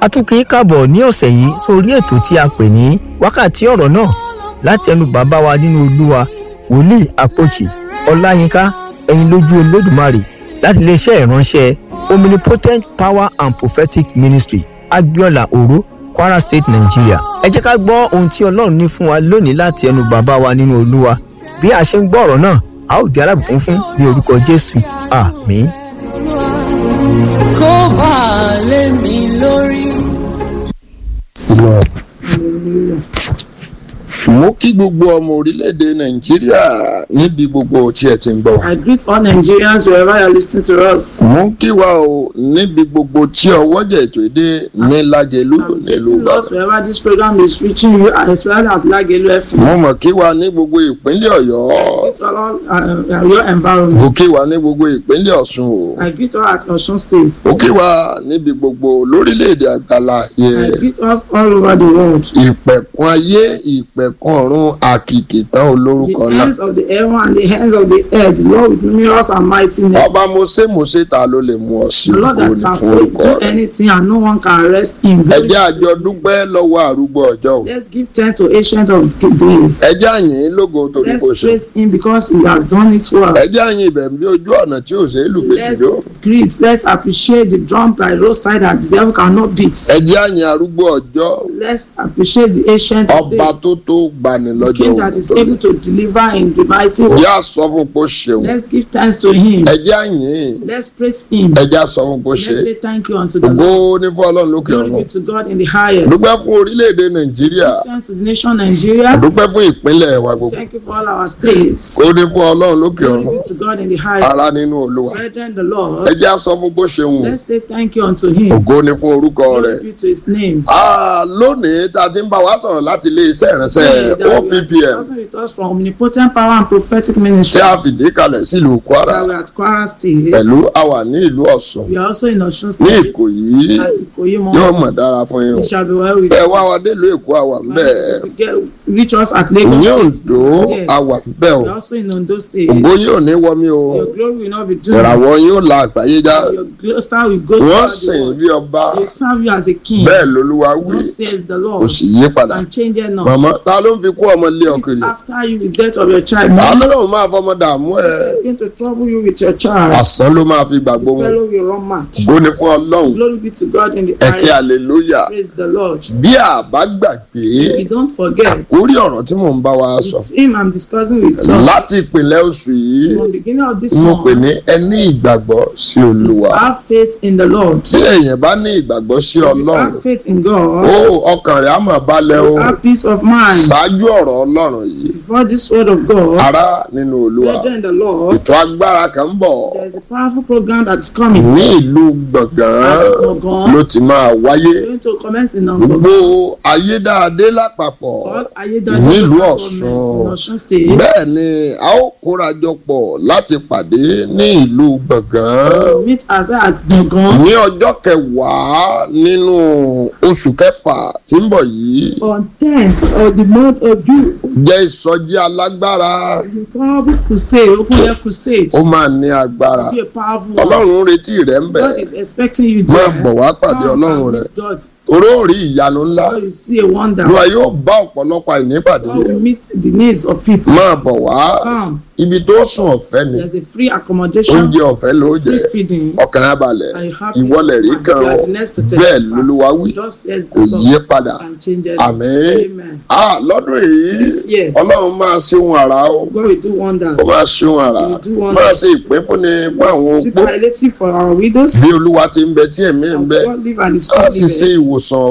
a tún kì í kàbọ̀ ní ọ̀sẹ̀ yìí sórí ètò tí a pè ní wákàtí ọ̀rọ̀ náà láti ẹnu bàbá wa nínú olúwa wòlíì àpòjì ọláyínká ẹ̀yin lójú olódùmarè láti iléeṣẹ́ ìránṣẹ́ omnipotent power and prophetic ministry agbiola oro kwara state nigeria ẹ jẹ́ ká gbọ́ ohun tí ọlọ́run ní fún wa lónìí láti ẹnu bàbá wa nínú olúwa bí a ṣe ń gbọ́ ọ̀rọ̀ náà a ó di alábùkún fún ní orúkọ jésù àmín. kó bá a lé mi lórí. mo kí gbogbo ọmọ orílẹ̀-èdè nàìjíríà níbi gbogbo tí ẹ ti ń gbọ́ wa. I greet all Nigerians wherever you are listening to us. mo ń kí wa o níbi gbogbo tí ọwọ́jà ètò èdè ní lájẹlú I'm nílùú greeting us ìbàdàn. wherever this program is reaching you, especially at Lagelu FM. mo mọ̀ kí wa ní gbogbo ìpínlẹ̀ ọ̀yọ́. greet all uh, your environment. mo kí wa ní gbogbo ìpínlẹ̀ ọ̀ṣun o. I greet all at Osun State. mo kí wa níbi gbogbo lórílẹ̀‐èdè àgbàlá I yẹ greet us all over the world. ìpẹ̀kun ayé ìpẹ̀kun ọ̀run àkìkì tán olórúkọ The náà. ends of the heaven and the ends of the earth, the Lord with numerous and mighty names. ọba mose mose ta ló lè mú ọ sí The Lord ògo that ní fún can orúkọ do rẹ. anything and no one can arrest him. ẹ jẹ́ àjọ dúpẹ́ lọ́wọ́ àrúgbó ọjọ́ o. Let's give thanks to Ancient of Days. ẹ jẹ́ àyìn lógo torí kò Let's ṣe. praise him because he has done it well. ẹ jẹ́ àyìn ibẹ̀ bí ojú ọ̀nà tí ò ṣe é lù Let's fèsìdó. greet, let's appreciate the drum by roadside that the devil cannot beat. ẹ jẹ́ àyìn arúgbó ọjọ́ Let's appreciate the ancient of ọba days, tó tó gbani the lọ́jọ́ king that is òun. able to deliver in the mighty way. yá sọ fún pé ó ṣeun. Let's give thanks to him. ẹ jẹ́ àyìn Let's praise him. ẹ jẹ́ sọ fún pé ó ṣe. Let's say thank you unto the ògo Lord. ní fún ọlọ́run lókè Glory ọ̀run. be to God in the highest. dúpẹ́ fún orílẹ̀-èdè nàìjíríà. Give thanks to the nation Nigeria. dúpẹ́ fún ìpínlẹ̀ wa gbogbo. Thank you for all our states. ó ní fún ọlọ́run lókè Glory ọ̀run. be to God in the highest. ara nínú olúwa. Brethren, the ẹ Lord. jẹ́ sọ fún pé ó ṣeun. Let's say thank you unto him. ògo ní fún orúkọ rẹ̀. Glory be to his name. Ah, lónìí tá a ti ń bá wa sọ̀rọ̀ láti ilé iṣẹ́ Today ìránṣẹ́ that we are OPPM discussing with us from Omnipotent Power and Prophetic tí Ministry. a fìdí kalẹ̀ sílùú Kwara that we are at Kwara State. pẹ̀lú àwà ní ìlú Ọ̀ṣun We are also in Osun ní State. Ìkòyí At Ikoyi yóò Mountain. mọ̀ dára fún yín o. It shall be well with ẹ you. wá wa délùú Èkó àwà ń bẹ̀ When you get reach us at ní Lagos State. Oǹdó Yes. àwà ń bẹ̀ o We are also in Ondo State. ògo yóò ní wọmi o Your glory will not be doomed. ìràwọ̀ yóò la àgbáyé já Your glo- star will go wọ́n throughout sìn the bí world. ọba They serve you as a king. bẹ́ẹ̀ lolúwa wí Thus says the kò Lord. sì yí padà And change it not. màmá ta ló ń fi kú ọmọ lé Who is ọkùnrin after you with death of your child. ta Man ló lóun máa fọmọ dààmú ẹ is going to trouble you with your child. àsán ló máa fi gbàgbó wọn Fellow will run match. ògo ni fún Ọlọ́run Glory be to God in the ẹ̀kẹ́ highest. hallelujah Praise the Lord. bí a bá gbàgbé If you don't forget, orí ọ̀rọ̀ tí mò ń bá wa sọ it's him I'm discussing with some. láti ìpínlẹ̀ oṣù yìí From the beginning of this mo pè ní month, ẹni ìgbàgbọ́ sí is olúwa have faith in the Lord. tí èèyàn bá ní ìgbàgbọ́ sí If you ọlọ́run have faith in ó God, ọkàn rẹ̀ á máa balẹ̀ o have peace of mind. ṣáájú ọ̀rọ̀ ọlọ́run yìí Before this word of God, ará nínú olúwa brethren, the Lord, ètò agbára kan ń bọ̀ there's a powerful program that's coming. ní ìlú gbọ̀ngàn At Gbọ̀ngàn. ló ti máa wáyé It's going to commence in Gbọ̀ngàn. gbogbo ayédáadé lápapọ̀ All Ayédájú Nílùú local Ọ̀ṣun. government in Ọ̀ṣun State. bẹ́ẹ̀ ni a ó kórajọ pọ̀ láti pàdé ní ìlú gbọ̀ngàn We meet as at Gbọ̀ngàn ní ọjọ́ kẹwàá nínú oṣù kẹfà tí ń bọ̀ yìí on tenth of the month of June. jẹ́ ìsọjí alágbára The powerful crusade, open air crusade. ó máa ní agbára To be a powerful one. ọlọ́run ń retí rẹ̀ ń bẹ̀ God is expecting you máa there. bọ̀ wá pàdé Come ọlọ́run and rẹ̀ meet God. oróòrí ìyanu ńlá God will see a wonder. olúwa yóò bá ọ̀pọ̀lọpọ̀ àìnípàdé God will meet the needs of people. máa bọ̀ wá Come. ibi tó sùn ọ̀fẹ́ ni There's a free accommodation, oúnjẹ ọ̀fẹ́ ló jẹ free feeding. ọkàn á balẹ̀ And you have peace ìwọlẹ̀ of rí mind. kan You are ọ the next to bẹ́ẹ̀ testify. lolúwa wí God says kò the yí Lord padà and change it. àmín Amen. ah lọ́dún yìí This year. ọlọ́run máa ṣe ohun àrà o God will do wonders. ó máa ṣe ohun àrà He will do wonders. máa ṣe ìpín fúnni fún àwọn To opó palliative for our widows. bí olúwa ti ń bẹ tí ẹ̀mí ń As bẹ God live and is á sì ṣe liveth. ìwòsàn